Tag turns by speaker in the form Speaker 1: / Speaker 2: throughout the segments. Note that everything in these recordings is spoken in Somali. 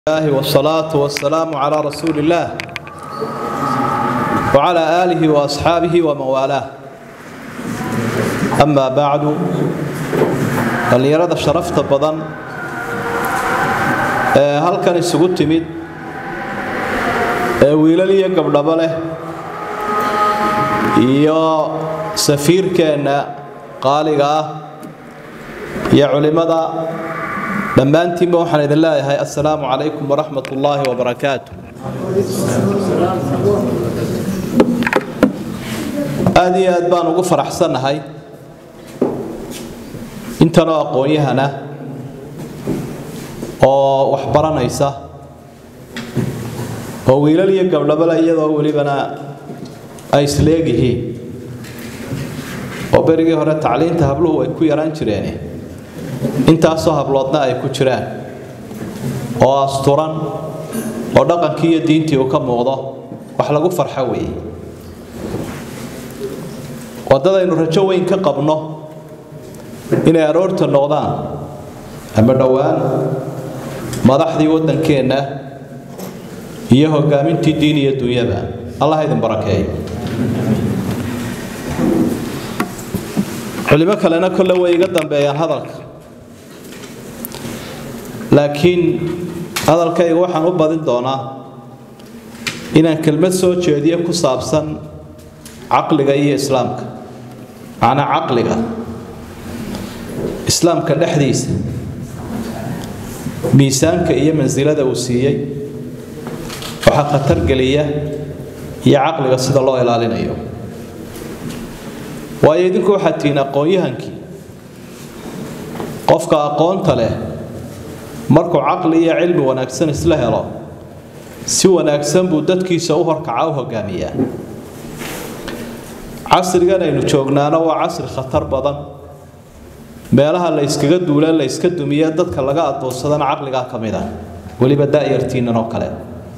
Speaker 1: الله والصلاة والسلام على رسول الله وعلى آله وأصحابه ومن والاه أما بعد dhallinyarada sharafta badan ee halkan isugu timid ee wiilal iyo gabdhabo leh iyo safiirkeenna qaaliga ah iyo culimmada dhammaantiinba waxaan idin leeyahay assalaamu calaykum waraxmat ullaahi wabarakaatu aada iyo aad baan ugu faraxsannahay intanoo aqoon-yahana oo wax baranaysa oo wiilal iyo gabdhabale iyadoo welibana ay isleegyihiin oo berigii hore tacliinta habluhu ay ku yaraan jireen intaasoo habloodna ay ku jiraan oo asturan oo dhaqankii iyo diintii uu ka muuqdo wax lagu farxo weeye waddadaynu rajo weyn ka qabno inay aroorta noqdaan ama dhowaan madaxdii waddankeenna iyo hogaamintii diin iyo dunyada allah idin barakeeyo culimo kalena kolle way iga dambeeyaan hadalka laakiin hadalkayga waxaan u badin doonaa inaan kelmad soo jeediyo ku saabsan caqliga iyo islaamka macnaa caqliga islaamka dhexdiisa miisaanka iyo mansilada uu siiyey waxaa khatar geliya iyo caqliga sida loo ilaalinayo waayo idinku waxaad tihiin aqoon-yahankii qofka aqoonta leh markuu caqli iyo cilmi wanaagsan isla helo si wanaagsan buu dadkiisa u horkaca u hogaamiyaa casrigan aynu joognaana waa casri khatar badan meelaha la yskaga duula la yska dumiye dadka laga adoonsadana caqligaa ka mid ah weliba daayartiinan oo kale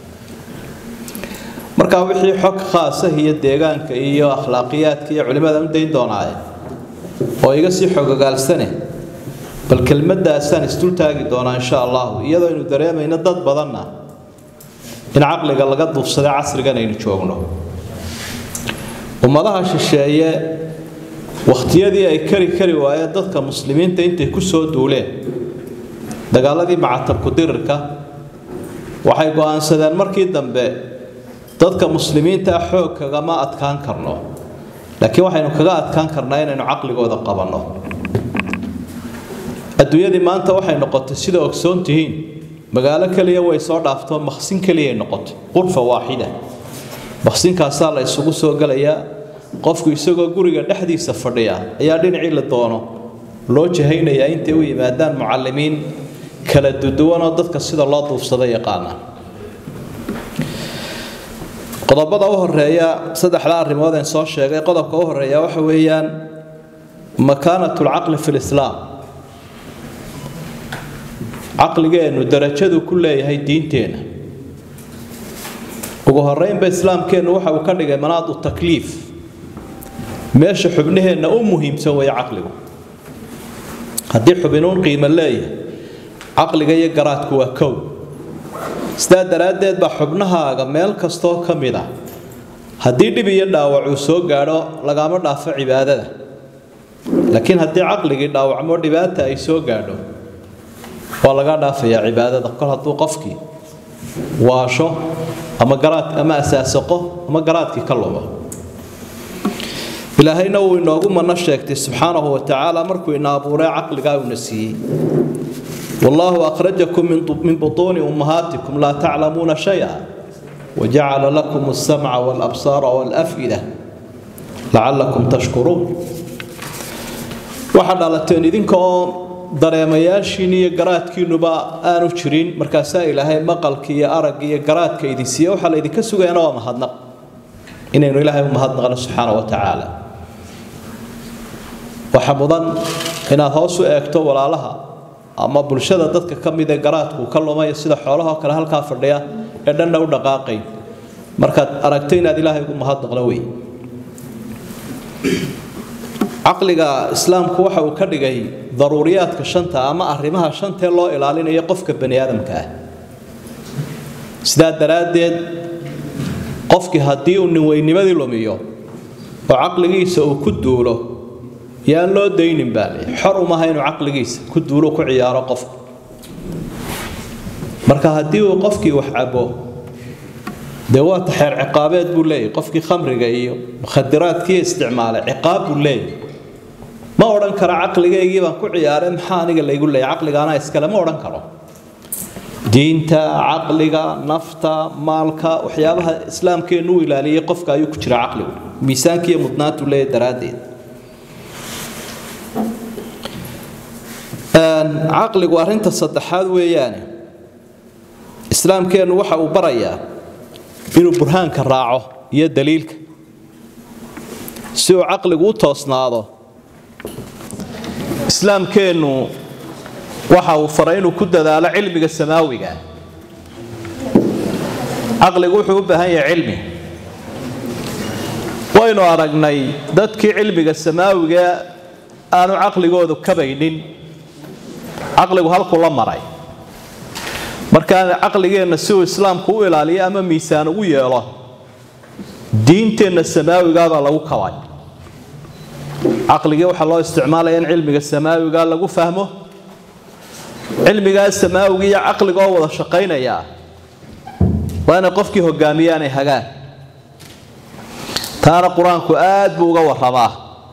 Speaker 1: markaa wixii xog khaasah iyo deegaanka iyo akhlaaqiyaadka iyo culimmadan u dayn doonaaye oo iga sii xogogaalsane bal kelmadaasaan isdultaagi doonaa insha allahu iyadoo aynu dareemayno dad badanna in caqliga laga duufsaday casrigan aynu joogno ummadaha shisheeye wakhtiyadii ay kari kari waayeen dadka muslimiinta intay ku soo duuleen dagaaladii macatabku dirirka waxay go'aansadeen markii dambe dadka muslimiinta xoog kagama adkaan karno laakiin waxaynu kaga adkaan karnaa inaynu caqligooda qabanno adduunyadii maanta waxay noqotay sida ogsoon tihiin magaalo keliya way soo dhaafto maqsin keliyay noqotay qurfa waaxida maqsinkaasaa la isugu soo gelayaa qofku isagoo guriga dhexdiisa fadhiya ayaa dhinacii la doono loo jahaynayaa intay u yimaadaan mucalimiin kala duduwanoo dadka sida loo duufsada yaqaana qodobada u horeeya saddexda arrimood een soo sheegay qodobka u horeeya waxa weeyaan makaanatu lcaqli fi lislaam caqligeennu darajadu ku leeyahay diinteenna ugu horeynba islaamkeennu waxa uu ka dhigay manaadu takliif meesha xubnaheenna u muhiimsan weeye caqligu haddii xubinuun qiimo leeyahay caqliga iyo garaadku waa kow sidaa daraaddeed baa xubnahaaga meel kastoo ka mid ah haddii dhib iyo dhaawac uu soo gaadho lagama dhaafo cibaadada laakiin haddii caqligii dhaawacmo dhibaata ay soo gaadho waa laga dhaafayaa cibaadada kol hadduu qofkii waasho ama garaad ama asaasaqo ama garaadkii ka lumo ilaahayna wuu inoogu mano sheegtay subxaanahu wa tacaala markuu ina abuuray caqligaa uuna siiyey wallaahu akhrajakum min butuuni ummahaatikum laa taclamuuna shaya wajacala lakum alsamca walabsaara walaf'ida lacallakum tashkuruun waxaa dhalateen idinka oo dareemayaashiin iyo garaadkiinuba aanu jirin markaasaa ilaahay maqalka iyo aragga iyo garaadka idin siiya waxaa laydinka sugayaana waa mahadnaq inaynu ilaahay u mahadnaqno subxaana wa tacaala waxaa mudan inaad hoos u eegto walaalaha ama bulshada dadka ka mid ee garaadku ka lumaya sida xoolahoo kale halkaa fadhiya ee dhanna u dhaqaaqayn markaad aragto inaad ilaahay ugu mahadnaqno wey caqliga islaamku waxa uu ka dhigay daruuriyaadka shanta ama arrimaha shantee loo ilaalinayo qofka bani aadamka ah sidaa daraaddeed qofkii haddii uu ninweynimadii lumiyo oo caqligiisa uu ku duulo yaan loo daynin baa lay xor umaha inuu caqligiisa ku duulo ku ciyaaro qofku marka haddii uu qofkii wax cabo dee waa taxeer ciqaabeed buu leeyahy qofkii khamriga iyo mukhadiraadkii isticmaalay ciqaab buu leeyahy ma odhan karo caqligaygii baan ku ciyaaray maxaa aniga laygu leeyay caqligaana iskale ma odhan karo diinta caqliga nafta maalka waxyaabaha islaamkeennu u ilaaliyay qofka ayuu ku jira caqligu miisaankiiyo mudnaantu leeyahy daraaddeed caqligu arrinta saddexaad weeyaane islaamkeennu waxa uu barayaa inuu burhaanka raaco iyo daliilka si uu caqligu u toosnaado islaamkeennu waxa uu faray inuu ku dadaalo cilmiga samaawiga caqligu wuxuu u baahan yahay cilmi waynu aragnay dadkii cilmiga samaawiga aanu caqligoodu kabaynin caqligu halkuu la maray markaa caqligeenna si uu islaamku u ilaaliyo ama miisaan ugu yeelo diinteenna samaawigaabaa lagu kabay caqligii waxaa loo isticmaalaya in cilmiga samaawiga lagu fahmo cilmigaa samaawiga iyo caqligoo wada shaqaynaya waa inay qofkii hogaamiyaanay hagaan taana qur-aanku aad buu uga waramaa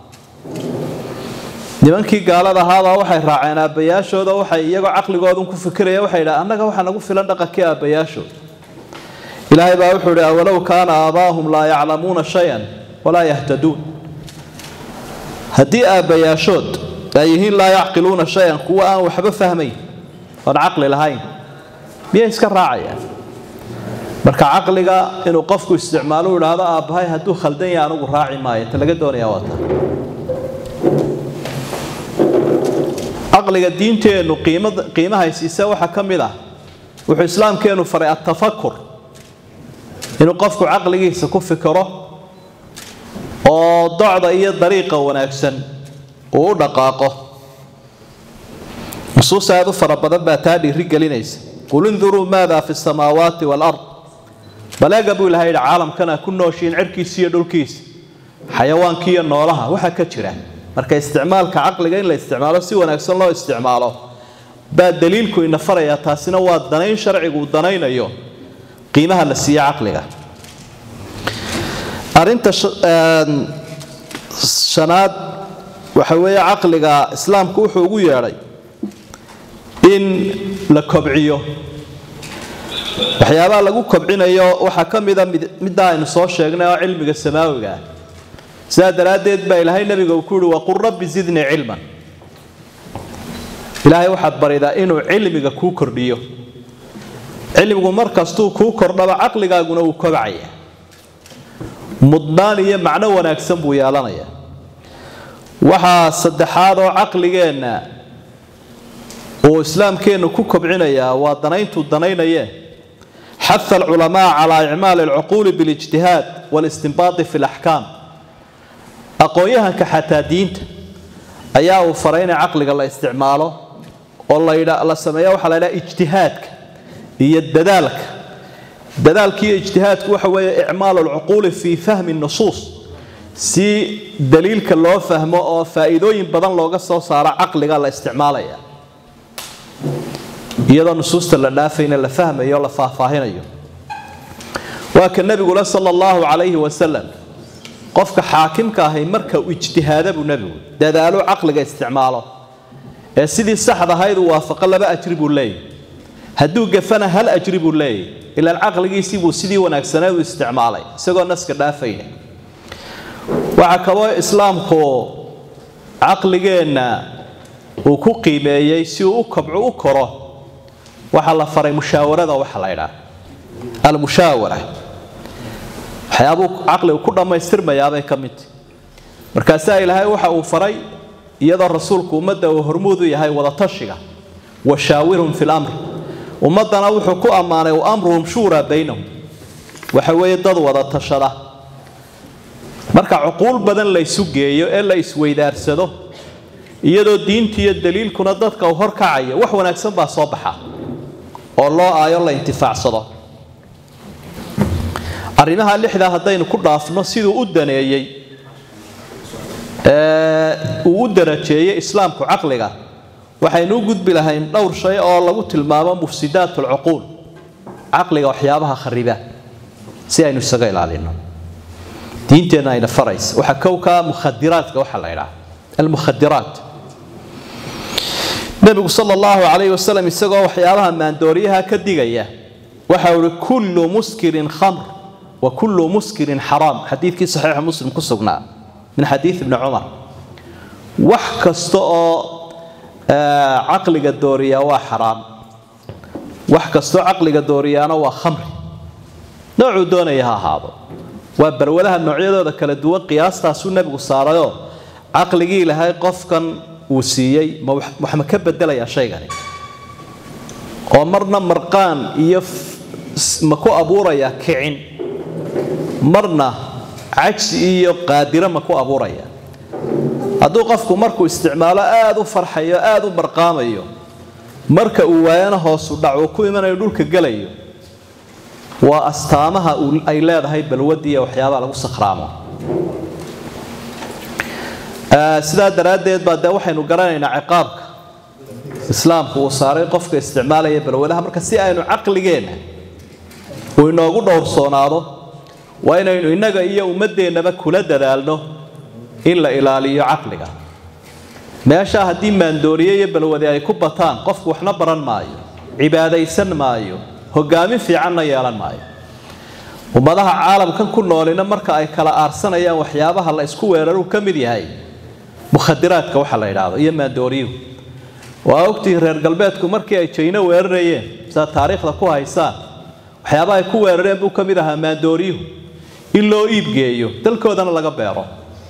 Speaker 1: nimankii gaalada ahaabaa waxay raaceen aabbayaashooda waxay iyagoo caqligoodan ku fikiraya waxay idhaha annaga waxaa nagu filan dhaqankii aabbayaashood ilaahay baa wuxuu idhi awalow kaana aabaahum laa yaclamuuna shayan walaa yahtaduun haddii aabbayaashood ay yihiin laa yacqiluuna shayan kuwa aan waxba fahmayn oon caqli lahayn miyay iska raacayaan marka caqliga inuu qofku isticmaalo u idhaahdo aabbahay hadduu khaldan yahay anugu raaci maayo ta laga doonaya waa ta caqliga diinteennu qiimahaysiisa waxaa ka mid ah wuxuu islaamkeennu faray atafakur inuu qofku caqligiisa ku fikiro oo docda iyo dariiqa wanaagsan uu u dhaqaaqo nusuus aad u fara badan baa taa dhiiri gelinaysa qul induruu maada fi samaawaati waalard baleega buu ilahay yidhi caalamkana ku nooshiin cirkiisa iyo dhulkiisa xayawaankiiyo noolaha waxaa ka jira marka isticmaalka caqliga in la isticmaalo si wanaagsan loo isticmaalo baa daliilku ina farayaa taasina waa danayn sharcigu uu danaynayo qiimaha la siiye caqliga arinta shanaad waxa weeye caqliga islaamku wuxuu ugu yeedhay in la kobciyo waxyaabaha lagu kobcinayo waxaa ka mida middaa aynu soo sheegnay oo cilmiga samaawiga ah sidaa daraaddeed baa ilaahay nabiga uu ku yihi waqul rabbi zidnii cilman ilaahay waxaad baridaa inuu cilmiga kuu kordhiyo cilmigu mar kastuu kuu kordhaba caqligaaguna wuu kobcaya mudnaan iyo macno wanaagsan buu yeelanaya waxaa saddexaad oo caqligeenna uu islaamkeennu ku kobcinayaa waa danayntuu danaynaye xaha alculamaa calaa icmaali alcuquuli bilijtihaad walistinbaati fi laxkaam aqoon-yahanka xataa diinta ayaa uu faray in caqliga la isticmaalo oo la sameeya waxaa la ydhaha ijtihaadka iyo dadaalka dadaalkiiyo ijtihaadku waxa weeye icmaalu alcuquuli fii fahmi nusuus si daliilka loo fahmo oo faa'iidooyin badan looga soo saaro caqliga la isticmaalaya iyadoo nusuusta la dhaafayna la fahmayo o la faahfaahinayo waa ka nebigule sala allahu calayhi wasalam qofka xaakimka ahay marka uu ijtihaada buu nebigu dadaalo caqliga isticmaalo ee sidii saxda ahayd uu waafaqo laba ajri buu leeyahy hadduu gafana hal ajri buu leeyahy ilaan caqligiisii buu sidii wanaagsaneed u isticmaalay isagoo naska dhaafayna waxaa kaloo islaamku caqligeenna uu ku qiimeeyey si uu u kobco u koro waxaa la faray mushaawarada waxa la ydhaa almushaawara waxyaabuu caqligu ku dhammaystirmayaabay ka midta markaasaa ilaahay waxa uu faray iyadoo rasuulku ummadda uu hormuud u yahay wadatashiga washaawirhum fi lamri ummaddana wuxuu ku ammaanay wa amruhum shuuraa baynahum waxa weeye dad wada tashada marka cuquul badan la ysu geeyo ee la isweydaarsado iyadoo diinta iyo daliilkuna dadka uu horkacayo wax wanaagsan baa soo baxa oo loo aayo la intifaacsado arrimaha lixdaa haddaynu ku dhaafno siduu u daneeyey uu u darajeeyey islaamku caqliga waxaynu u gudbi lahayn dhowr shay oo lagu tilmaamo mufsidaat alcuquul caqliga waxyaabaha khariba si aynu isaga ilaalino diinteenna ayna faraysa waxaa kowkaa mukhadiraadka waxaa la idhaha almukhadiraat nebigu sala allahu calayhi wasalam isagoo waxyaabaha maandooriyaha ka digaya waxa uhi kullu muskirin khamr wa kullu muskirin xaraam xadiidkii saxiixa muslim ku sugnaa min xadiid ibni cumar wax kasta oo caqliga dooriyaa waa xaraam wax kastoo caqliga dooriyaana waa khamri noocuu doonaya ha ahaado waa barwadaha noocyadooda kala duwan qiyaastaasuu nebigu saarayoo caqligii ilahay qofkan uu siiyey wax ma ka bedelayaa shaygani oo marna marqaan iyo ma ku abuurayaa kicin marna cajsi iyo qaadiro ma ku abuuraya hadduu qofku markuu isticmaalo aada u farxayo aada u marqaamayo marka uu waayana hoosu dhac uu ku imanayo dhulka gelayo waa astaamaha ay leedahay balwadii iyo waxyaabaha lagu sakhraamo sidaa daraaddeed baa dee waxaynu garanaynaa ciqaabka islaamku uu saaray qofka isticmaalaya balwadaha marka si aynu caqligeenna uu inoogu dhowrsoonaado waa inaynu innaga iyo ummaddeennaba kula dadaalno in la ilaaliyo caqliga meeshaa haddii maandooriye iyo balwade ay ku bataan qofku waxna baran maayo cibaadaysan maayo hogaamin fiicanna yeelan maayo ummadaha caalamkan ku noolina marka ay kala aarsanayaan waxyaabaha la isku weeraruu ka mid yahay mukhadiraadka waxa la idhaahdo iyo maandooriyuhu waa ogtihiin reer galbeedku markii ay jayno weerarayeen sidaad taariikhda ku haysaan waxyaabaha ay ku weerareen buu ka mid ahaa maandooriyuhu in loo iibgeeyo dalkoodana laga beero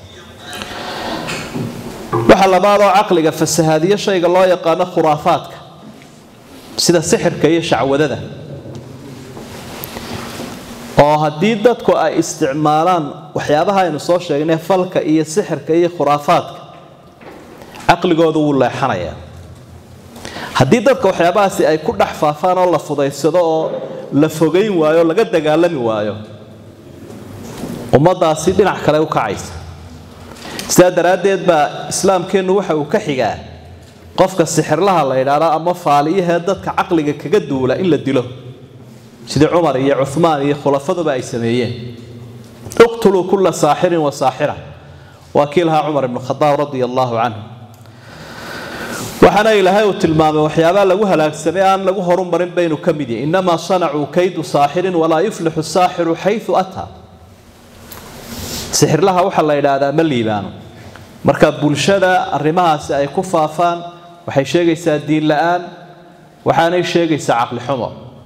Speaker 1: waxa labaadoo caqliga fasahaadiyo shayga loo yaqaano khuraafaadka sida sixirka iyo shacwadada oo haddii dadku ay isticmaalaan waxyaabaha aynu soo sheegnay falka iyo sixirka iyo khuraafaadka caqligoodu wuu leexanayaa haddii dadka waxyaabahaasi ay ku dhex faafaan oo la fudaysado oo la fogayn waayo o laga dagaalami waayo ummadaasi dhinac kale u kacaysa sidaa daraaddeed baa islaamkeennu waxa uu ka xigaa qofka sixirlaha la yidhaahdo ama faaliyahee dadka caqliga kaga duula in la dilo sidii cumar iyo cumaan iyo khulafaduba ay sameeyeen iqtuluu kulla saaxirin wa saaxira waa kii lahaa cumar ibnu khadaab radia allaahu canhu waxaana ilaahay uu tilmaamay waxyaabaa lagu halaagsamay aan lagu horumarin baynu ka mid yahay innamaa sanacuu kaydu saaxirin walaa yuflixu saaxiru xayu ataa sixirlaha waxaa la yidhaahdaa ma liibaano marka bulshada arrimahaasi ay ku faafaan waxay sheegaysaa diin la-aan waxaanay sheegaysaa caqli xumo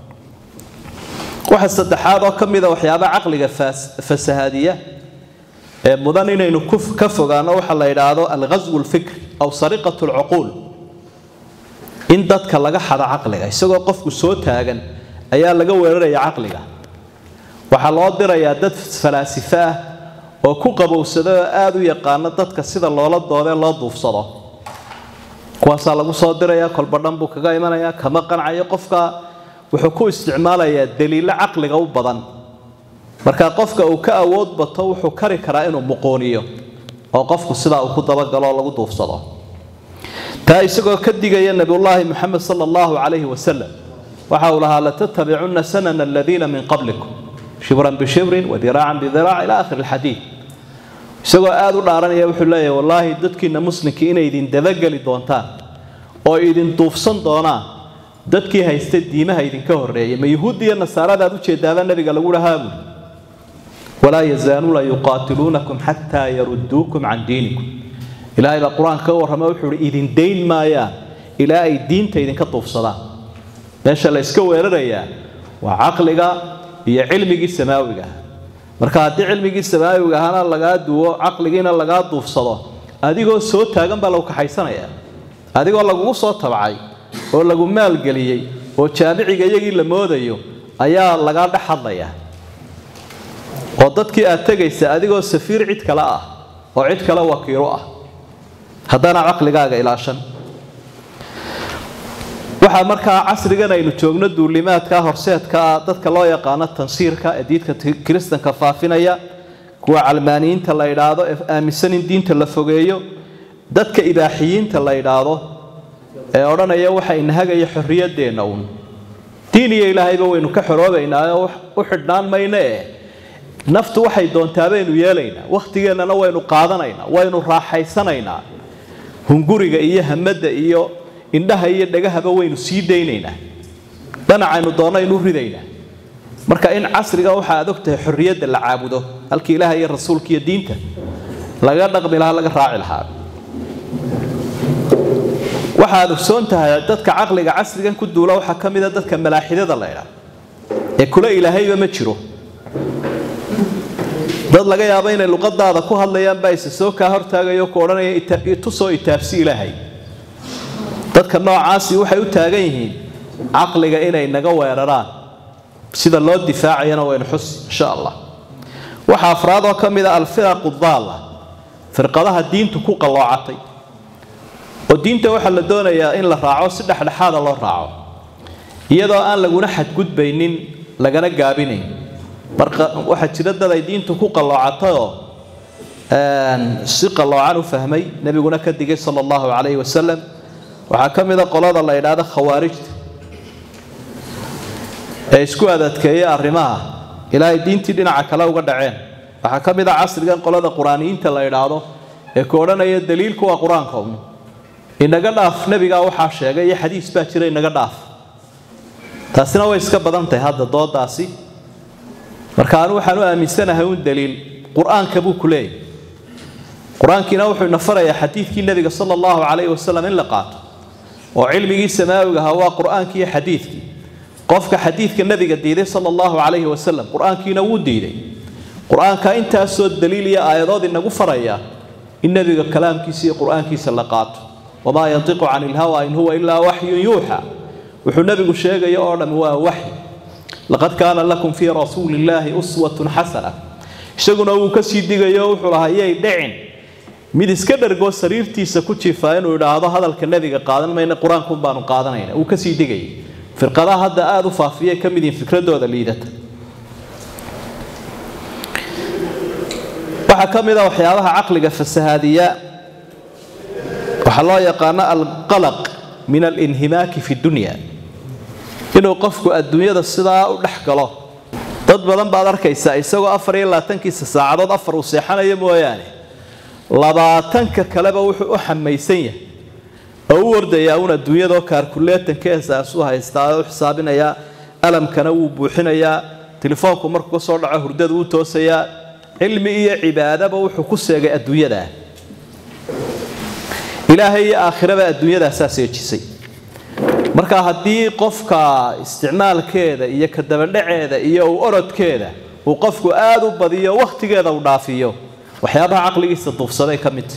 Speaker 1: waxa saddexaad oo ka mida waxyaaba caqliga fasahaadiya ee mudan inaynu ka fogaano waxa la yidhaahdo alghaswu lfikri aw sariqat lcuquul in dadka laga xado caqliga isagoo qofku soo taagan ayaa laga weeraraya caqliga waxaa loo dirayaa dad falaasifo ah oo ku qabowsada oo aada u yaqaano dadka sida loola doodee loo duufsado kuwaasaa lagu soo diraya kolba dhan buu kaga imanayaa kama qancayo qofka wuxuu ku isticmaalayaa daliilo caqliga u badan marka qofka uu ka awood bato wuxuu kari karaa inuu muquuniyo oo qofku sidaa uu ku dabagalo oo lagu duufsado taa isagoo ka digaya nabiyullaahi moxamed sala allahu calayhi wasalam waxa uu lahaa latatabicunna sanana aladiina min qablikum shibran bishibrin wadiraacan bidiraac ila akhiri alxadiid isagoo aada u dhaaranaya wuxuu leeyahay wallaahi dadkiina muslimkii inay idin dabageli doontaan oo idin duufsan doonaan dadkii haysta diimaha idinka horreeyay ma yuhuudda iyo nasaaradaad ujeedaaba nabiga lagu dhahaa buuri walaa yazaaluuna yuqaatiluunakum xataa yarudduukum can diinikum ilaahay baa qur-aanka ka warrama wuxuu hi idin dayn maayaan ilaa ay diinta idinka duufsadaan meesha la iska weerarayaa waa caqliga iyo cilmigii samaawiga marka haddii cilmigii samaawiga ahana lagaa duwo caqligiina lagaa duufsado adigoo soo taagan baa lagu kaxaysanaya adigoo lagugu soo tabcay oo lagu maalgeliyey oo jaamiciga iyagii la moodayo ayaa lagaa dhex hadlaya oo dadkii aad tegaysa adigoo safiir cid kale ah oo cid kale wakiilo ah haddana caqligaaga ilaashan waxaa markaa casrigan aynu joogno duulimaadka horseedka dadka loo yaqaano tansiirka ee diidka kiristanka faafinaya kuwa calmaaniyiinta la idhaahdo ee aaminsan in diinta la fogeeyo dadka ibaaxiyiinta la idhaahdo ee odhanaya waxa inahagaya xorriyadeenna uun diin iyo ilaahayba waynu ka xoroobaynaaoo u xidhnaan mayno eh naftu waxay doontaa baynu yeelaynaa wakhtigeennana waynu qaadanaynaa waynu raaxaysanaynaa hunguriga iyo hamadda iyo indhaha iyo dhagahaba waynu sii daynaynaa dhanacaynu doonaynu ridaynaa marka in casriga waxa aad ogtahay xorriyadda la caabudo halkii ilaaha iyo rasuulka iyo diinta laga dhaqmi lahaa laga raaci lahaa waxaad ogsoon tahay dadka caqliga casrigan ku duula waxaa ka mida dadka malaaxidada la ydhaa ee kula ilaahayba ma jiro dad laga yaabo inay luqadaada ku hadlayaan baa isa soo kaa hortaagayo ku odhanaya tusoo itaabsi ilaahay dadka noocaasi waxay u taagan yihiin caqliga inay naga weeraraan sida loo difaacayana waynu xus insha allah waxaa afraad oo ka mid a alfiraqu daalla firqadaha diintu ku qalloocatay oo diinta waxaa la doonayaa in la raaco si dhexdhexaada loo raaco iyadoo aan laguna xadgudbaynin lagana gaabinayn marka waxaa jira dad ay diintu ku qalloocatayoo si qalloocan u fahmay nebiguna ka digay sala allahu calayhi wasalam waxaa ka mid a qolada la yidhaahdo khawaarijta ee isku adadkeeya arrimaha ilaahay diintii dhinaca kale uga dhaceen waxaa ka mid a casrigan qolada qur-aaniyiinta la idhaahdo ee ku odhanaya daliilku waa qur-aanka un inaga dhaaf nebigaa waxaa sheegay iyo xadiis baa jira inaga dhaaf taasina way iska badan tahay hadda doodaasi marka anu waxaan u aaminsanahay un daliil qur-aanka buu ku leeyahy qur-aankiina wuxuu ina farayaa xadiidkii nebiga sala allahu calayhi wasalam in la qaato oo cilmigii samaawiga ahaa waa qur-aankii iyo xadiidkii qofka xadiidka nebiga diiday sala allahu calayhi wasalam qur-aankiina wuu diiday qur-aanka intaasoo daliil iyo aayadood inagu faraya in nebiga kalaamkiisa iyo qur-aankiisa la qaato wamaa yantiqu cani ilhawa in huwa ilaa waxyun yuuxa wuxuu nebigu sheegaya oo dham waa waxyi laqad kaana lakum fii rasuuli illaahi uswatun xasana isaguna wuu kasii digayo wuxuu lahaa yay dhicin mid iska dhargoo sariirtiisa ku jiifaa inuu idhaahdo hadalka nebiga qaadan mayna qur-aankun baanu qaadanayna wuu kasii digayay firqadaha hadda aada u faafiyay ka mid yihin fikradooda liidata waxaa ka mid a waxyaabaha caqliga fasahaadiya waxaa loo yaqaano alqalaq min alinhimaaki fi dunya inuu qofku adduunyada sidaa u dhex galo dad badan baad arkaysaa isagoo afar iyo labaatankiisa saacadood afar uu seexanayo mooyaane labaatanka kaleba wuxuu u xamaysan yahay oo u ordayaa uun adduunyadoo kaarkuleetankeesaas u haystaa oo u xisaabinayaa alamkana wuu buuxinayaa telefoonku markuu ka soo dhaco hurdada wuu toosayaa cilmi iyo cibaadaba wuxuu ku seegay adduunyadaa ilaahay iyo aakhiraba adduunyadaasaa seejisay marka haddii qofka isticmaalkeeda iyo kadabadhaceeda iyo u orodkeeda uu qofku aada u badiyo wakhtigeeda u dhaafiyo waxyaabaha caqligiisa duufsaday ka midta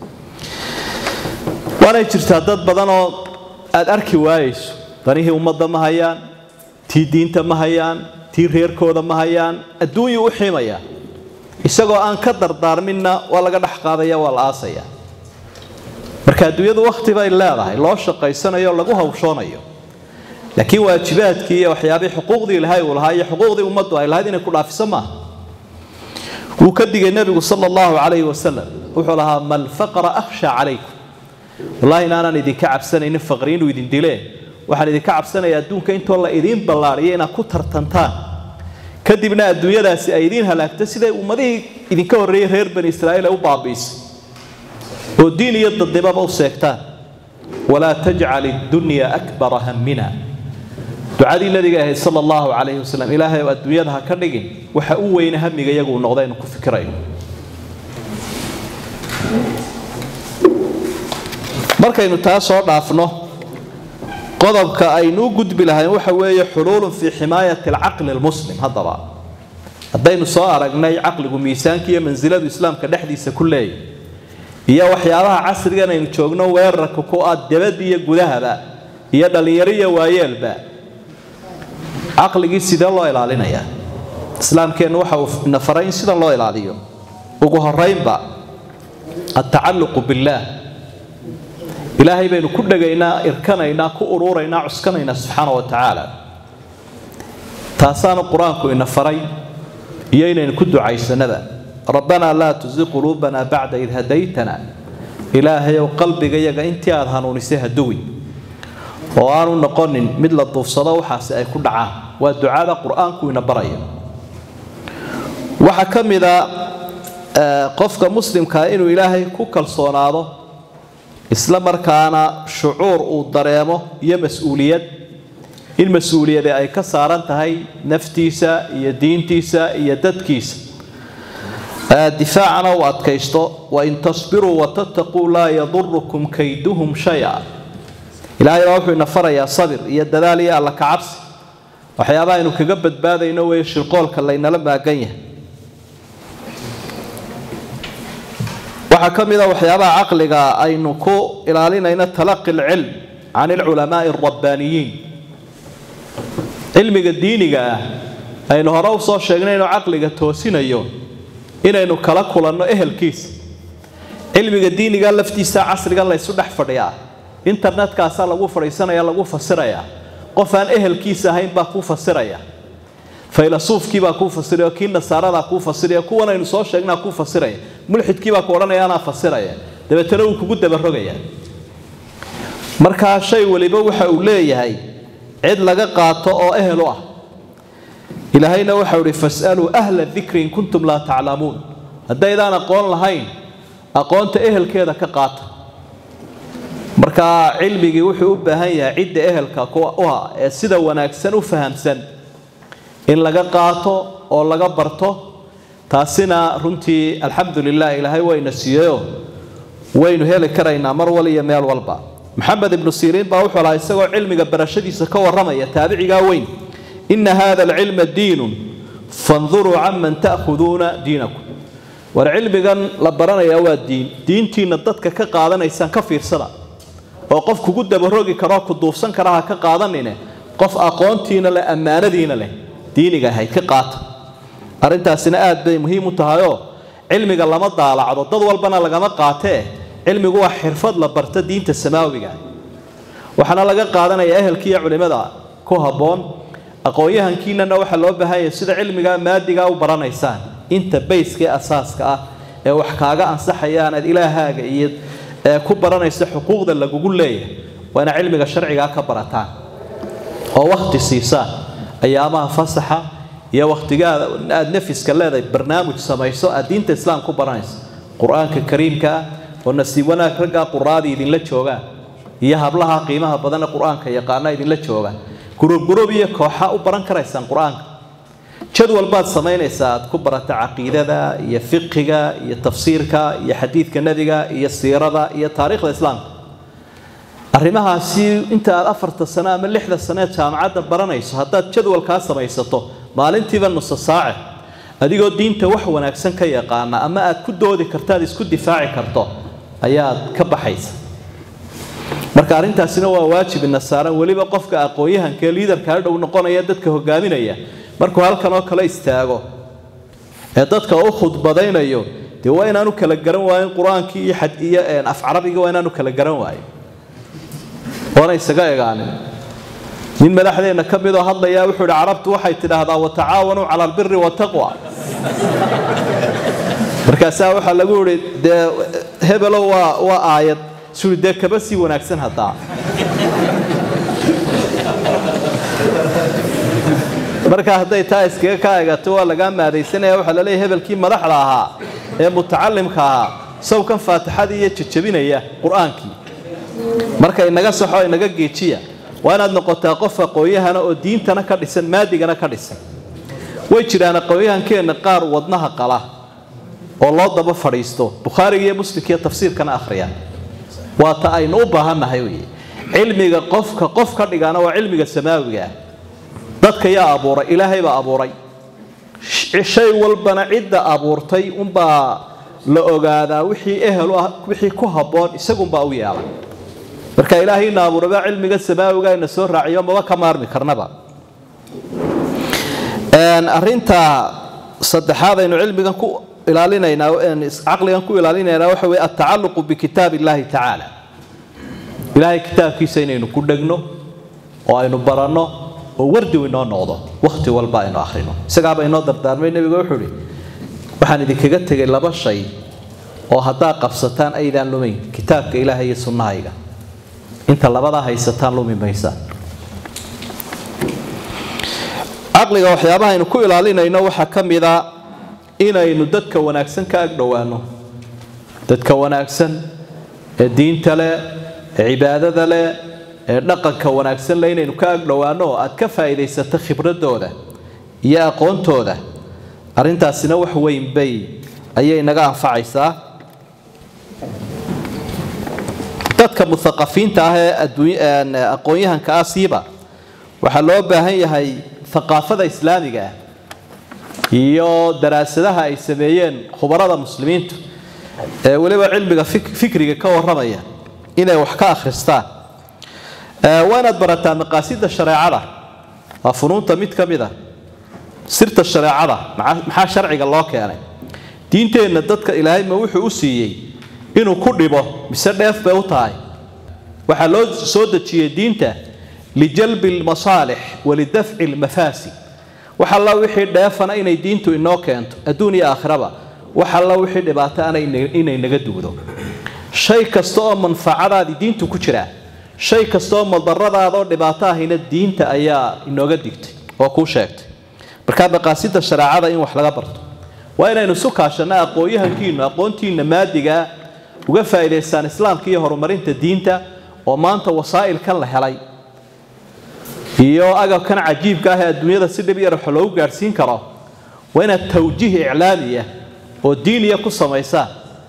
Speaker 1: waanay jirtaa dad badanoo aada arki waayayso danihii ummadda ma hayaan tii diinta ma hayaan tii reerkooda ma hayaan adduunyuu u xiimayaa isagoo aan ka dardaarminna waa laga dhex qaadaya waa la aasaya marka adduunyadu wakhti bay leedahay loo shaqaysanayo lagu hawshoonayo laakiin waajibaadkii iyo waxyaabihii xuquuqdii ilaahay uu lahaa iyo xuquuqdii ummaddu ay lahayd inay ku dhaafiso maaha wuu ka digay nebigu sala allahu calayhi wasalam wuxuu lahaa mal faqra akhsha calaykum wallahi inaanaan idinka cabsanaynin faqri inuu idin dileen waxaan idinka cabsanaya adduunka intoo la idiin ballaariyo inaad ku tartantaan kadibna adduunyadaasi ay idiin halaagto siday ummadihii idinka horreeyey reer bani israa'iil ay u baabiisay oo diin iyo dadnimaba u seegtaan walaa tajcal iddunya akbara hammina ducadii nabiga ahayd sala allahu calayhi wasalam ilaahay oo adduunyada ha ka dhigin waxa u weyne hamiga iyagu noqda inu ku fikirayno markaynu taa soo dhaafno qodobka aynu u gudbi lahayn waxa weeye xuluulun fii ximaayati alcaqli almuslim haddaba haddaynu soo aragnay caqligu miisaanka iyo mansiladu islaamka dhexdiisa ku leeyahy iyo waxyaabaha casrigan aynu joogno weerarka ku ah dabad iyo gudahaba iyo dhallinyaro iyo waayeelba caqligii sidee loo ilaalinayaa islaamkeennu waxa uu ina faray in sidan loo ilaaliyo ugu horeynba altacalluqu billaah ilaahay baynu ku dhegaynaa irkanaynaa ku ururaynaa cuskanaynaa subxaana wa tacaala taasaanu qur-aanku ina faray iyo inaynu ku ducaysanaba rabbanaa laa tusi quluubanaa bacda id hadaytana ilaahayow qalbigayaga intii aada hanuunisay haduwi oo aanu noqonin mid la duufsado waxaasi ay ku dhacaan waa ducada qur-aanku ina baraya waxaa ka mida qofka muslimkaa inuu ilaahay ku kalsoonaado isla markaana shucuur uu dareemo iyo mas-uuliyad in mas-uuliyade ay ka saaran tahay naftiisa iyo diintiisa iyo dadkiisa difaacana uu adkaysto wain tasbiruu watataquu laa yadurukum kayduhum shaya ilaahay baa wuxuu ina farayaa sabir iyo dadaal iyo alla kacabsi waxyaabaha aynu kaga badbaadayno weeye shirqoolka laynala maagan yahay waxaa ka mid a waxyaabaha caqliga aynu ku ilaalinayno talaqi alcilm can alculamaai alrabbaaniyiin cilmiga diiniga ah aynu hore u soo sheegnay inuu caqliga toosinayo inaynu kala kulanno ehelkiisa cilmiga diiniga laftiisa casriga laysu dhex fadhiyaa internetkaasaa lagu fadhiisanaya lagu fasirayaa qof aan ehelkiisa ahayn baa kuu fasiraya faylasuufkiibaa kuu fasiraya kii nasaaradaa kuu fasiraya kuwan aynu soo sheegnaa kuu fasiraya mulxidkiibaa ku odhanaya anaa fasiraya dabeetana wuu kugu dabarogaya markaa shay waliba waxa uu leeyahay cid laga qaato oo ehel u ah ilaahayna waxau ihi fasaluu ahla dikri in kuntum laa taclamuun haddaydaan aqoon lahayn aqoonta ehelkeeda ka qaata markaa cilmigii wuxuu u baahan yahay cidda ehelka u ah ee sida wanaagsan u fahamsan in laga qaato oo laga barto taasina runtii alxamdu lilah ilaahay wayna siiyeyo waynu heli karaynaa mar wal iyo meel walba maxamed ibnu siriin baa wuxuu lahaa isagoo cilmiga barashadiisa ka warramaya taabicigaa weyn ina hada alcilma diinun fanduruu canman ta'khuduuna diinakum war cilmigan la baranayaa waa diin diintiina dadka ka qaadanaysaan ka fiirsada oo qof kugu dabarogi karoo ku duufsan kara ha ka qaadanine qof aqoontiina leh ammaanadiina leh diiniga ahayd ka qaata arrintaasina aad bay muhiim u tahayoo cilmiga lama daalacdo dad walbana lagama qaatee cilmigu waa xirfad la barta diinta samaawiga waxaana laga qaadanaya ehelkiiyo culimada ku habboon aqoon-yahankiinana waxaa loo baahanya sida cilmiga maadiga u baranaysaan inta bayska ee asaaska ah ee wax kaaga ansaxaya aanaad ilaahaaga iyo ku baranaysa xuquuqda lagugu leeyahay waa inaad cilmiga sharcigaa ka barataan oo wakhti siisaan ayaamaha fasaxa iyo wakhtigaada aada nafiska leedahay barnaamij samayso aad diinta islaam ku baranaysa qur-aanka kariimka ah oo nasiib wanaag raggaa quraadii idinla joogaan iyo hablaha qiimaha badan ee qur-aanka yaqaana idinla joogaan gurubgurub iyo kooxa u baran karaysaan qur-aanka jadwal baad samaynaysaa aad ku barata caqiidada iyo fiqiga iyo tafsiirka iyo xadiidka nebiga iyo siirada iyo taariikhda islaamka arrimahaasi inta aad afarta sano ama lixda sano ee jaamacadda baranayso haddaad jadwalkaa samaysato maalintiiba nusa saace adigoo diinta wax wanaagsan ka yaqaana ama aad ku doodi karto aad isku difaaci karto ayaad ka baxaysa marka arrintaasina waa waajib ina saaran weliba qofka aqoon-yahankaee liidarkaa dhow noqonaya dadka hogaaminaya markuu halkan oo kale istaago ee dadka u khudbadaynayo dee waa inaanu kala garan waayin qur-aankii iyo xad iyo af carabiga waa inaanu kala garan waayin oona isaga egaanin nin madaxdeenna ka midoo hadlayaa wuxuu ihi carabtu waxay tidhaahdaa watacaawanuu cala albiri wataqwa markaasaa waxaa lagu ihi dee hebelo waa waa aayad sui dee kaba sii wanaagsan haddaa marka hadday taa iskaga ka egato waa lagaa maadaysanaya waxaa laleeyahy hebelkii madaxda ahaa ee mutacalimka ahaa sawkan faatixadii iyo jajabinaya qur-aankii marka inaga saxo inaga geejiya waa inaad noqotaa qof aqoon-yahana oo diintana ka dhisan maadigana ka dhisan way jiraan aqoon-yahankeenna qaar wadnaha qala oo loo daba fadhiisto bukhaariga iyo muslimka iyo tafsiirkana akhriya waa ta aynu u baahannahay wey cilmiga qofka qof ka dhigana waa cilmiga samaawiga ah dadka yaa abuuray ilaahay baa abuuray shay walbana cidda abuurtay unbaa la ogaadaa wixii ehel ah wixii ku habboon isagunbaa u yeelay marka ilaahayna abuuraba cilmiga samaawiga ina soo raaciyo maba ka maarmi karnaba arinta saddexaad aynu cilmigan ku ilaalinaynaa caqligan ku ilaalinaynaa waxa weye atacaluqu bikitaab illahi tacaala ilaahay kitaabkiisa inaynu ku dhegno oo aynu baranno oo wardiw inoo noqdo wakhti walba aynu akhrino isagaaba inoo dardaarmay nebiga wuxuu ihi waxaan idinkaga tegay laba shay oo haddaa qabsataan aydaan lumayn kitaabka ilaahay iyo sunnahayga inta labadaa haysataan lumi maysaa caqliga waxyaabaha aynu ku ilaalinayno waxaa ka mid a inaynu dadka wanaagsan ka agdhowaano dadka wanaagsan ee diinta leh ee cibaadada leh ee dhaqanka wanaagsan leh inaynu ka agdhowaano oo aad ka faa'iidaysato khibradooda iyo aqoontooda arrintaasina wax weyn bay ayay naga anfacaysaa dadka muthaqafiinta ah ee aqoon-yahanka ah siiba waxaa loo baahan yahay aqaafada islaamiga ah iyo daraasadaha ay sameeyeen khubarada muslimiintu ee weliba cilmiga fikriga ka waramaya inay wax ka akhristaan waa inaad barataa maqaasida shareecada waa funuunta mid ka mid a sirta shareecada maxaa sharciga loo keenay diinteenna dadka ilaahay ma wuxuu u siiyey inuu ku dhibo mise dheef bay u tahay waxaa loo soo dejiyey diinta lijalbi lmasaalix walidafci lmafaasid wax alla wixii dheefana inay diintu inoo keento adduun iyo aakhiraba wax alla wixii dhibaato ana inay naga dugdo shay kasta oo manfacadaadii diintu ku jiraa shay kasta oo madaradaadaoo dhibaato ahina diinta ayaa inooga digtay oo kuu sheegtay markaa maqaasida shareecada in wax laga barto waa inaynu isu kaashanna aqoon-yahankiinu aqoontiina maadigaa uga faa'iidaystaan islaamka iyo horumarinta diinta oo maanta wasaa'ilkan la helay iyo agabkan cajiibka ah ee adduunyada si dhib yar wax loogu gaadhsiin karo waa inaad tawjiih iclaamiya oo diiniya ku samaysaan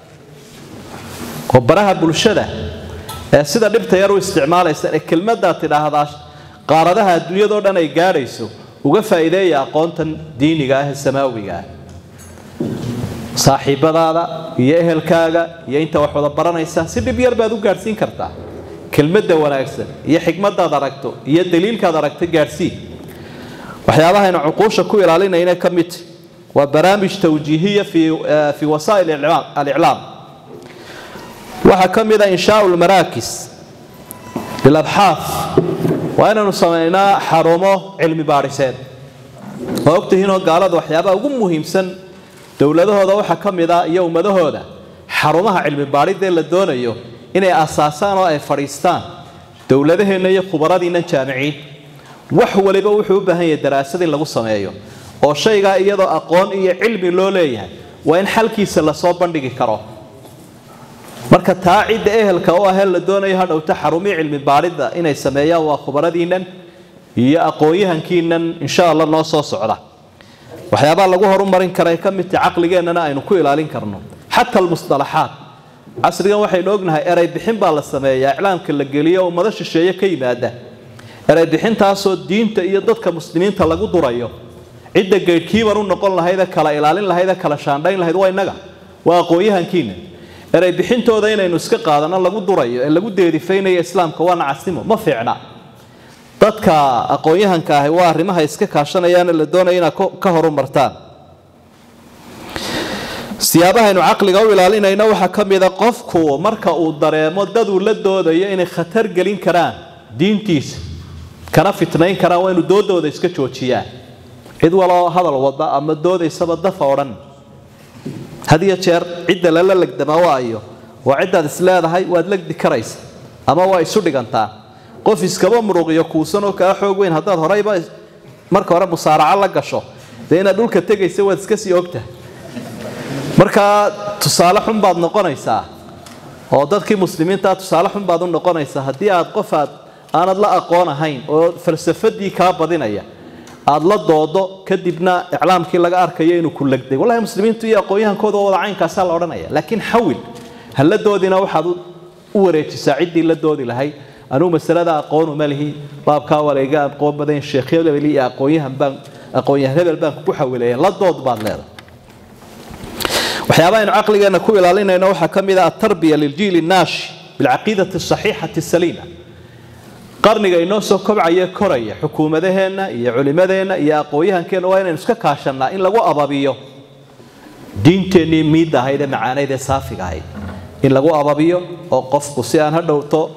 Speaker 1: oo baraha bulshada ee sida dhibta yar u isticmaalaysaan ee kelmaddaad tidhaahdaa qaaradaha adduunyadao dhan ay gaadhayso uga faa'iideeya aqoontan diiniga ah ee samaawiga ah saaxiibadaada iyo ehelkaaga iyo inta wax wada baranaysaa si dhib yar baad u gaadhsiin kartaa kelmadda wanaagsan iyo xikmadaad aragto iyo daliilkaad aragta gaadhsii waxyaabahaynu cuquusha ku ilaalinayna ka mid waa barnaamij tawjiihiya fii wasaa'il aliclaam waxaa ka mid a inshaau lmaraakis lilabxaaf waa inaynu samaynaa xarumo cilmi baadhiseed waa ogtihiinoo gaalada waxyaabaha ugu muhiimsan dowladahooda waxaa ka mid a iyo ummadahooda xarumaha cilmi baadhidee la doonayo inay asaasaan oo ay fadhiistaan dowladaheenna iyo khubaradiinna jaamiciin wax waliba wuxuu u baahan yahay daraasad in lagu sameeyo oo shaygaa iyadoo aqoon iyo cilmi loo leeyahay waa in xalkiisa lasoo bandhigi karo marka taa cidda ehelka u ahee la doonayo hadhowta xarumii cilmi baadhidda inay sameeyaan waa khubaradiinnan iyo aqoon-yahankiinnan insha allah noo soo socda waxyaabaha lagu horumarin kara ka mid tahay caqligeennana aynu ku ilaalin karno xata almusalaxaat casrigan waxaynu ognahay eray bixin baa la sameeyaa iclaamka la geliyo ummado shisheeye ka yimaada eray bixintaasoo diinta iyo dadka muslimiinta lagu durayo cidda gaydhkiiban u noqon lahayd kala ilaalin lahayd kala shaandhayn lahayd waa innaga waa aqoon-yahankiina eray bixintooda inaynu iska qaadano lagu durayo ee lagu deerifaynayo islaamka waa nacasnimo ma fiicna dadka aqoon-yahanka ahi waa arrimaha iska kaashanayaane la doonaya inaad ka horumartaan siyaabahaynu caqliga u ilaalinayno waxaa ka mida qofku marka uu dareemo daduu la doodayo inay khatar gelin karaan diintiisa kana fitnayn karaan waa inu doodooda iska joojiyaan cid waloo hadal wada ama doodaysaba dafa odhan had iyo jeer cidda lala legdamaa waayo waa ciddaad isleedahay waad legdi karaysa ama waa isu dhigantaa qof iskaba muruqiyo kuusanoo kaa xoog weyn haddaad horeyba marka hore musaaraco la gasho dee inaad dhulka tegaysa waad iska sii ogtahay markaa tusaale xun baad noqonaysaa oo dadkii muslimiintaa tusaale xun baad u noqonaysaa haddii aad qof aad aanad la aqoon ahayn oo falsafadii kaa badinaya aad la doodo kadibna iclaamkii laga arkayo inuu ku legday wallahi muslimiintu iyo aqoon-yahankooda wada caynkaasaa la odhanaya laakiin xawil ha la doodina waxaad u wareejisaa ciddii la doodi lahayd anuu masalada aqoonu ma lihi baabkaa wareega aqoon badan sheekh hebel iyo aqoonyahan baan aqoonyahan hebel baan kugu xawilaya la dood baad leedahay waxyaabaha aynu caqligeenna ku ilaalinayno waxaa ka mid ah atarbiya liljiili naashi bilcaqiidati asaxiixati saliima qarniga inoo soo kobcaya koraya xukuumadaheenna iyo culimadeenna iyo aqoon-yahankeenna waa inaynu iska kaashannaa in lagu ababiyo diinteennii miidda ahayd ee macaanayd ee saafiga ahayd in lagu ababiyo oo qofku si aan ha dhowto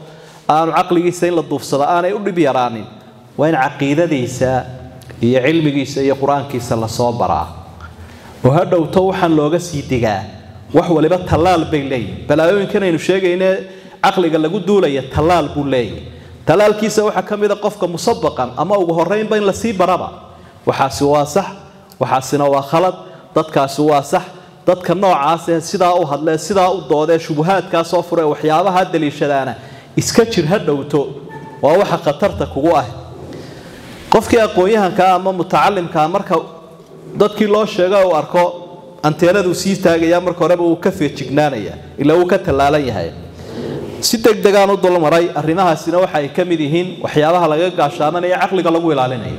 Speaker 1: aanu caqligiisa in la duufsado aanay u dhib yaraanin waa in caqiidadiisa iyo cilmigiisa iyo qur-aankiisa lasoo baraa oo ha dhowto waxaan looga sii digaa wax waliba tallaal bay leeyihin balaayooyinkan aynu sheegayne caqliga lagu duulaya tallaal buu leeyahy tallaalkiisa waxaa ka mida qofka musabaqan ama ugu horreynba in lasii baraba waxaasi waa sax waxaasina waa khalad dadkaasi waa sax dadka noocaasee sidaa u hadlee sidaa u doodee shubuhaadkaa soo furee waxyaabaha daliishadaana iska jir ha dhowto waa waxa khatarta kugu ah qofkii aqoon-yahankaa ama mutacalimkaa marka dadkii loo sheega uu arko anteenaduu sii taagaya marka horeba uu ka feejignaanaya ilaa uu ka tallaalan yahay si degdegaan u dulmaray arrimahaasina waxa ay ka mid yihiin waxyaabaha laga gaashaamanaya caqliga lagu ilaalinayo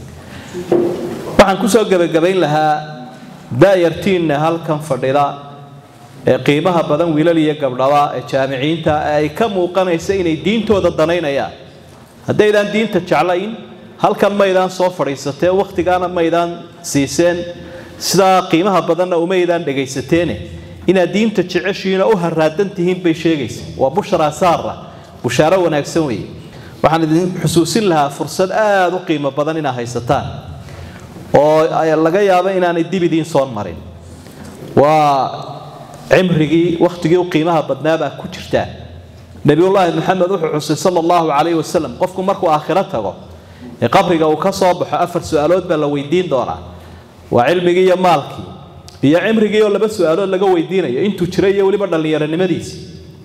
Speaker 1: waxaan kusoo gebagabayn lahaa daayartiinna halkan fadhida ee qiimaha badan wiilal iyo gabdhaba ee jaamiciinta ee ay ka muuqanaysa inay diintooda danaynayaan haddaydaan diinta jeclayn halkan maydaan soo fadhiisatee wakhtigaana maydaan siiseen sidaa qiimaha badanna umaydaan dhegaysateene inaad diinta jeceshiina u haraadan tihiin bay sheegaysa waa bushra saara bushaaro wanaagsan weeye waxaan idin xusuusin lahaa fursad aada u qiimo badan inaad haysataan oo laga yaabo inaanay dib idiin soo marin waa cimrigii wakhtigii u qiimaha badnaabaa ku jirtaa nebiyullaahi maxamed wuxuu xusay sala allahu calayhi wasalam qofku markuu aakhiro tago ee qabriga uu ka soo baxo afar su-aalood baa la weydiin doonaa waa cilmigii iyo maalkii iyo cimrigii oo laba su-aalood laga weydiinayo intuu jiray iyo weliba dhallinyaronimadiisi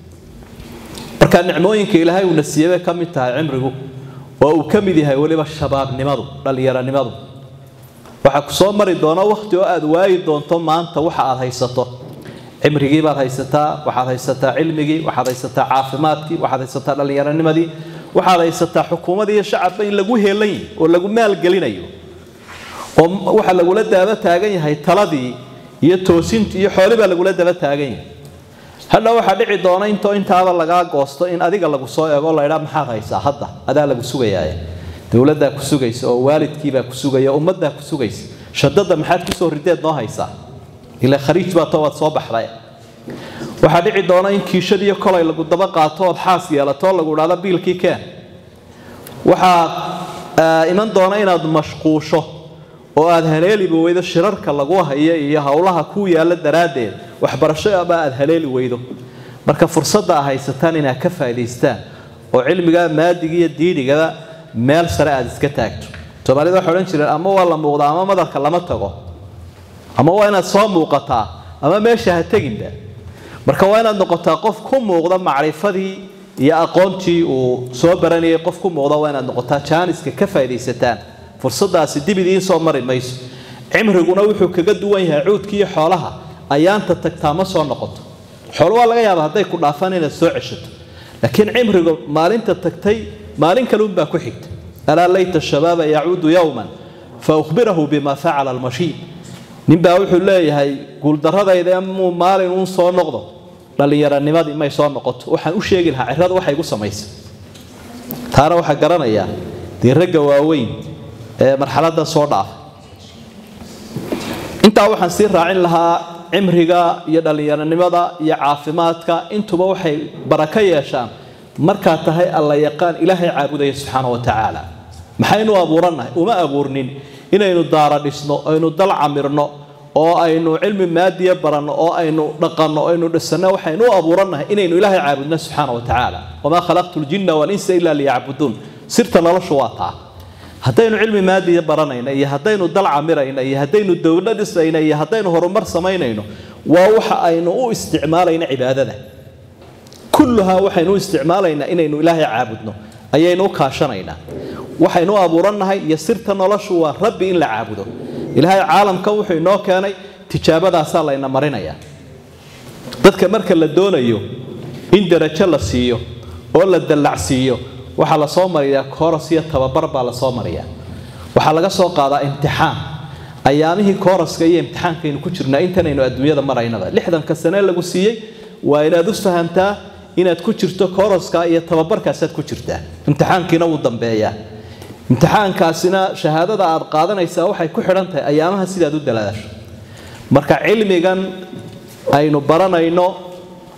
Speaker 1: marka nicmooyinka ilaahay uuna siiyey bay ka mid tahay cimrigu oo uu ka mid yahay weliba shabaabnimadu dhallinyaronimadu waxaa ku soo mari doona wakhti oo aada waayi doonto maanta waxa aad haysato cimrigii baad haysataa waxaad haysataa cilmigii waxaad haysataa caafimaadkii waxaad haysataa dhallinyaronimadii waxaad haysataa xukuumadii iyo shacabba in lagu heelan yahy oo lagu maalgelinayo oo waxa lagula daaba taagan yahay taladii iyo toosintii iyo xooli baa lagula daba taagan yahay hadha waxaa dhici doona intoo intaaba lagaa goosto in adiga lagu soo eego laydhaa maxaad haysaa hadda adaa lagu sugayaaye dowladdaa ku sugaysa oo waalidkiibaa ku sugaya ummaddaa ku sugaysa shadada maxaad kusoo rideed noo haysaa ila khariij baa to waad soo baxday waxaa dhici doona in kiishadiiyo kolay lagu daba qaato ood xaas yeelato lagu idhahdo biilkii keen waxaa iman doona inaad mashquusho oo aad haleeliba weydo shirarka lagu hayo iyo howlaha ku yaalla daraaddeed waxbarashoba aad haleeli weydo marka fursadda a haysataan inaad ka faa'idaystaan oo cilmiga maadiga iyo diinigaba meel sare aad iska taagto soomaalida waxay odhan jireen ama waa la muuqdaa ama madarka lama tago ama waa inaad soo muuqataa ama meesha ha teginba marka waa inaad noqotaa qof ku muuqda macrifadii iyo aqoontii uu soo baranayay qof ku muuqda waa inaad noqotaa jaaniska ka faaidaysataan fursadaasi dib idiin soo mari mayso cimriguna wuxuu kaga duwan yahay cuudkiiyo xoolaha ayaanta tagtaa ma soo noqoto xoolo waa laga yaaba hadday ku dhaafaan inaad soo ceshato laakiin cimrigu maalinta tagtay maalin kaleunbaa ku xigta alaa layta shabaaba yacuudu yowman fa uhbirahu bima facala almashiid ninbaa wuxuu leeyahay guuldaradayda muu maalin uun soo noqdo dhallinyaronimadii may soo noqoto waxaan u sheegi lahaa cirada waxa igu samaysay taana waxaa garanayaa dee ragga waaweyn ee marxaladda soo dhaafa intaa waxaan sii raacin lahaa cimriga iyo dhallinyaronimada iyo caafimaadka intuba waxay barako yeeshaan markaa tahay alla yaqaan ilaahay caabudaya subxaana wa tacaala maxaynu abuurannahay uma abuurnin inaynu daara dhisno aynu dal camirno oo aynu cilmi maadiya baranno oo aynu dhaqanno o aynu dhisanno waxaynu u abuurannahay inaynu ilaahay caabudno subxaana wa tacaala wamaa khalaqtu ljinna walinsa ila liyacbuduun sirta noloshu waa taa haddaynu cilmi maadiya baranayna iyo haddaynu dal camirayna iyo haddaynu dowlo dhisayna iyo haddaynu horumar samaynayno waa waxa aynu u isticmaalayna cibaadada kulluhaa waxaynu u isticmaalaynaa inaynu ilaahay caabudno ayaynu u kaashanaynaa waxaynu u abuurannahay iyo sirta noloshu waa rabbi in la caabudo ilaahay caalamka wuxuu inoo keenay tijaabadaasaa layna marinaya dadka marka la doonayo in darajo la siiyo oo la dallacsiiyo waxaa lasoo mariyaa kooros iyo tababar baa lasoo mariyaa waxaa laga soo qaadaa imtixaan ayaamihii kooroska iyo imtixaankaynu ku jirnaa intanaynu adduunyada maraynaba lixdanka sane lagu siiyey waa inaad u fahamtaa inaad ku jirto kooroska iyo tababarkaasaad ku jirtaa imtixaankiina wuu dambeeyaa imtixaankaasina shahaadada aad qaadanaysaa waxay ku xidhan tahay ayaamaha sidaad u dalaasho marka cilmigan aynu baranayno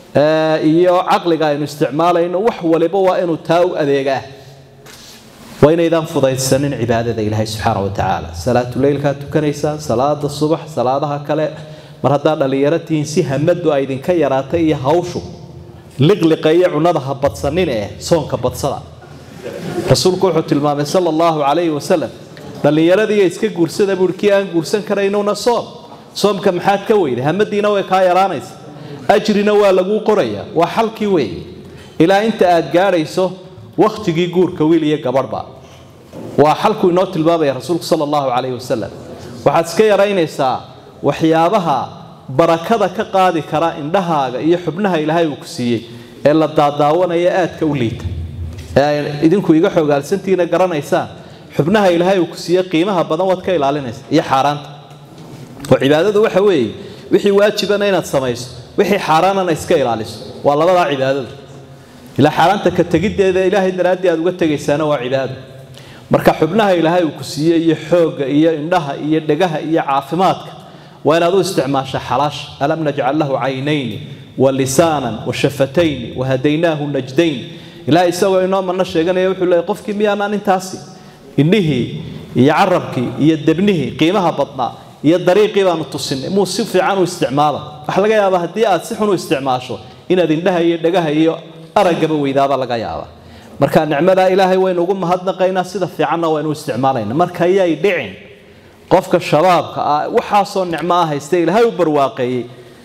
Speaker 1: iyo caqliga aynu isticmaalayno wax waliba waa inuu taa u adeegaa waa inaydaan fudaysanin cibaadada ilaahay subxaana wa tacaala salaatuleylkaa tukanaysaa salaada subax salaadaha kale mar haddaa dhallinyaro tihiin si hamadu ay idinka yaraatay iyo hawshu liqliqa iyo cunada ha badsanin eh soonka badsada rasuulku wuxuu tilmaamay sala allahu calayhi wasalam dhallinyaradiiyo iska guursada buui kii aan guursan karaynuna soom soomka maxaad ka weyday hamadiina way kaa yaraanaysa ajrina waa laguu qoraya waa xalkii weeye ilaa inta aad gaadhayso wakhtigii guurka wiil iyo gabadhba waa xalku inoo tilmaamaya rasuulku sala allahu calayhi wasalam waxaad iska yaraynaysaa waxyaabaha barakada ka qaadi kara indhahaaga iyo xubnaha ilaahay uu ku siiyey ee la daadaawanaya aadka u liita ee idinku iga xoogaalsantiina garanaysaan xubnaha ilaahay uu ku siiye qiimaha badan waad ka ilaalinaysa iyo xaaraanta oo cibaadadu waxa weeye wixii waajibana inaad samayso wixii xaaraanana iska ilaaliso waa labadaa cibaadada ilaa xaaraanta ka tegiddeeda ilaahay daraaddii aad uga tegaysaana waa cibaado marka xubnaha ilaahay uu ku siiye iyo xoogga iyo indhaha iyo dhegaha iyo caafimaadka waa inaad u isticmaasha xalaasha alam najcal lahu caynayni wa lisaanan wa shafatayni wa hadaynaahu najdayn ilaahay isagoo inoo manno sheeganaya wuxuu leeyay qofkii miyaanaan intaasi indhihii iyo carabkii iyo debnihii qiimaha badnaa iyo dariiqii baanu tusinay muu si fiican u isticmaala waxa laga yaabaa haddii aad si xun u isticmaasho inaad indhaha iyo dhegaha iyo araggaba weydaaba laga yaaba marka nicmadaa ilaahay waynu ugu mahadnaqaynaa sida fiicanna waynu isticmaalayna marka yay dhicin qofka shabaabka ah waxaasoo nicmo ah haysta ilaahay u barwaaqeeyey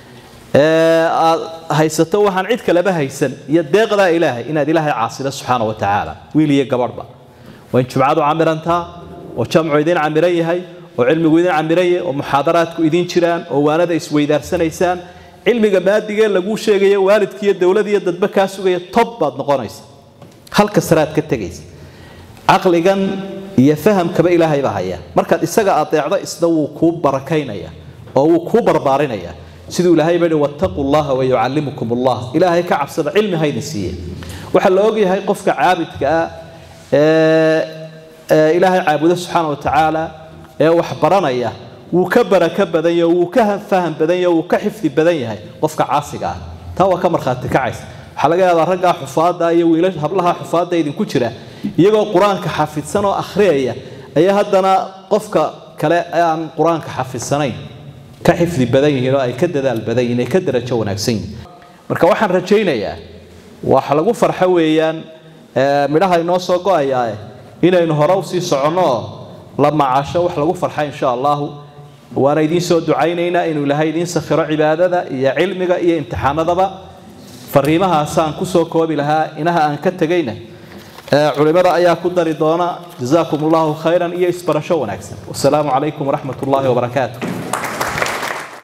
Speaker 1: aad haysato waxaan cid kaleba haysan iyo deeqdaa ilaahay inaad ilaahay caasida subxaana wa tacaala wiil iyo gabadhba waa in jumcadu camirantaa oo jamcu idin camiran yahay oo cilmigu idin camiran yahay oo muxaadaraadku idin jiraan oo waanada isweydaarsanaysaan cilmiga maadigee laguu sheegayo waalidkiiyo dowladiiyo dadba kaa sugaya tob baad noqonaysa halka saraad ka tegaysa caqligan iyo fahamkaba ilaahay baa haya markaad isaga adeecdo isna wuu kuu barakaynaya oo wuu kuu barbaarinaya siduu ilaahay baa wattaquu llaha wayucallimukum allah ilaahay ka cabsada cilmi haydin siiye waxaa la ogyahay qofka caabidka ah ee ilaahay caabudo subxaana wa tacaala ee wax baranaya wuu ka barako badan yahay wuu ka faham badan yahay wuu ka xifdi badan yahay qofka caasiga ah taa waa ka markhaati kacaysa waxaa laga yaabaa raggaa xufaadda iyo wiilash hablaha xufaadda idinku jira iyagoo qur-aanka xafidsan oo akhriyaya ayaa haddana qofka kale aan qur-aanka xafidsanayn ka xifdi badan yihiin oo ay ka dadaal badan yihiin ay ka darajo wanaagsan yihiin marka waxaan rajaynayaa wax lagu farxo weeyaan midhaha inoo soo go-ayaa inaynu hore usii soconno oo la macaasho wax lagu farxa insha allahu waana idiin soo ducaynaynaa inuu ilaahay idiin sakhiro cibaadada iyo cilmiga iyo imtixaanadaba fariimahaasaan kusoo koobi lahaa inaha aan ka tegayna culimada ayaa ku dari doona jazaakum allahu khayran iyo isbarasho wanaagsan wasalaamu calaykum waraxmat ullaahi wabarakaatu